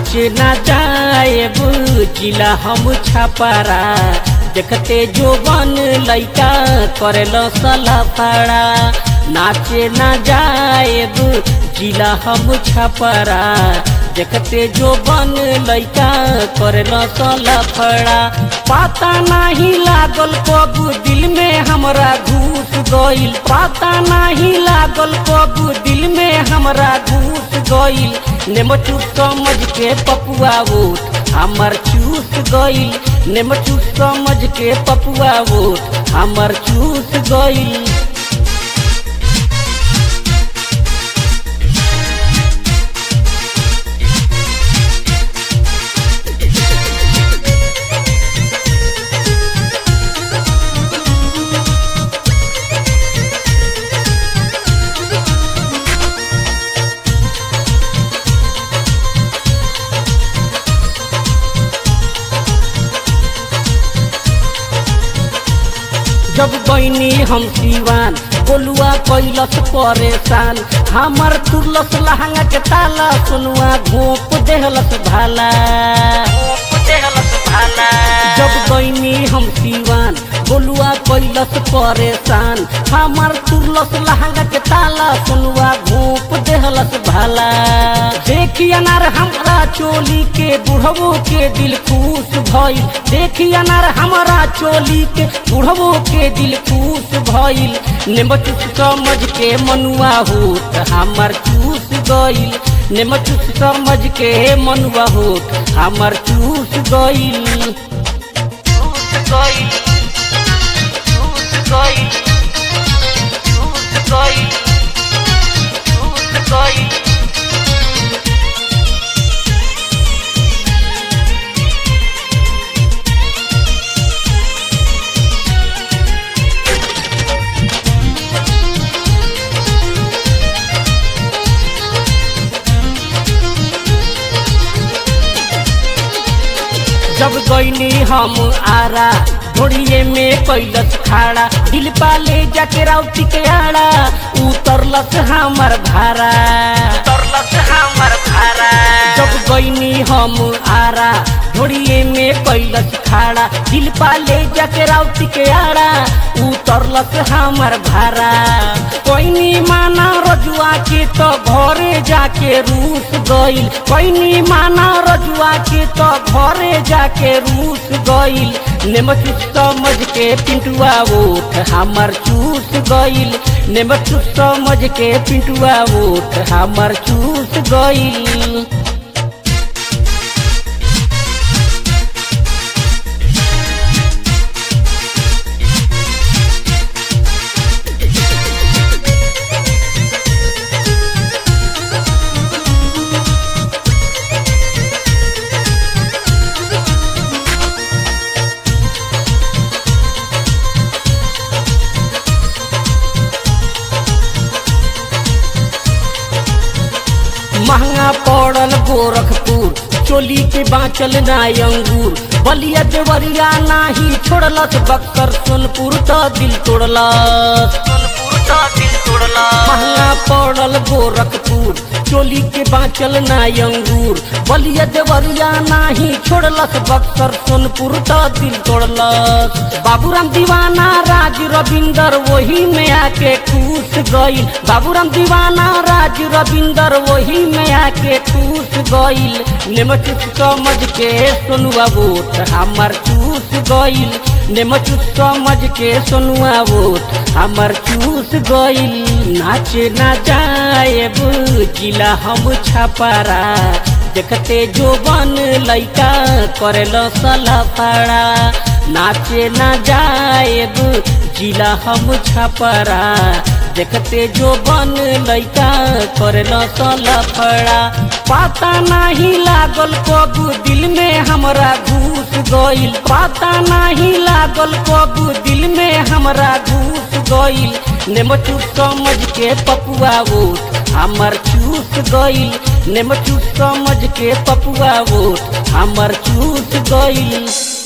नाचे ना जाए बुचिला हम छापारा देखते जो बन लैका करेल सलाफाड़ा नाचे ना जाए बुचिला हम छापारा देखते जो बन लैका करेल सलाफाड़ा पता नहीं लागल कब दिल में हमरा घुस गइल पता नहीं लागल कब दिल में हमरा घुस गइल नेमचूस समझ के पपुआ वोट हमर चूस गइल नेमचूस समझ के पपुआ वोट हमर चूस गइल जब बनी हम सिवान बोलुआ कैलस परेशान हमर तुरलस लहंगा के ताला सुनुआ घोप देहलस भाला जब बनी हम सिवान बोलुआ कैलस परेशान हमर तुरलस लहंगा के ताला सुनुआ घोप देहलस भाला देखी अनार हमरा चोली के बुढ़वो के दिल खुश भइल देखी अनार हमरा चोली के बुढ़वो के दिल खुश भइल नेमचूस समझ के मनुआ होत हमर चूस गइल नेमचूस समझ के मनुआ होत हमर चूस गइल चूस गइल चूस गइल चूस गइल चूस गइल जब गईनी हम आरा घोड़िए में कैलस खाड़ा दिल पाले जाके राउती के आड़ा उतरलस हमर भारा उतरलस हमर भारा जब गईनी हम आरा घोड़िए में कैलस खाड़ा दिल पाले जाके राउती के आड़ा उतरलस हमर भारा कोईनी माना रजुआ के तो घरे जाके रूस गइल कोईनी माना रजुआ के तो घरे जाके रूस गइल नेमचूस समझ के पिंटुआ वोट हमर चूस गइल नेमचूस समझ के पिंटुआ वोट हमर चूस गइल महंगा पड़ल गोरखपुर चोली के बाँचल ना अंगूर बलिया देवरिया नाही छोड़लस बक्सर सोनपुर तो दिल तोड़लस सोनपुर तो दिल तोड़लस महंगा पड़ल गोरखपुर चोली के बाँचल ना अंगूर बलिया देवरिया नाही छोड़लस बक्सर सोनपुर तो दिल तोड़लस बाबूराम दीवाना राज रविंदर वही में आके खुश गइल बाबूराम दीवाना राज रविंदर वही में आके खुश गइल नेमचूस समझ के सोनुआ वोट हमर चूस गइल नेमचूस समझ के सोनुआ वोट हमर चूस गइल नाचे ना जाए बुचिला हम छापारा देखते जो बन लैका करेल सलाफाड़ा नाचे ना जाए जिला हम छापारा देखते जो बन लैका करेल सलाफाड़ा पता नहीं लागल कब दिल में हमरा घुस गइल पता नहीं लागल कब दिल में हमरा घुस गइल नेमचूस समझ के पपुआ वोट हमर चूस गइल नेमचूस समझ के पपुआ वोट हमर चूस गइल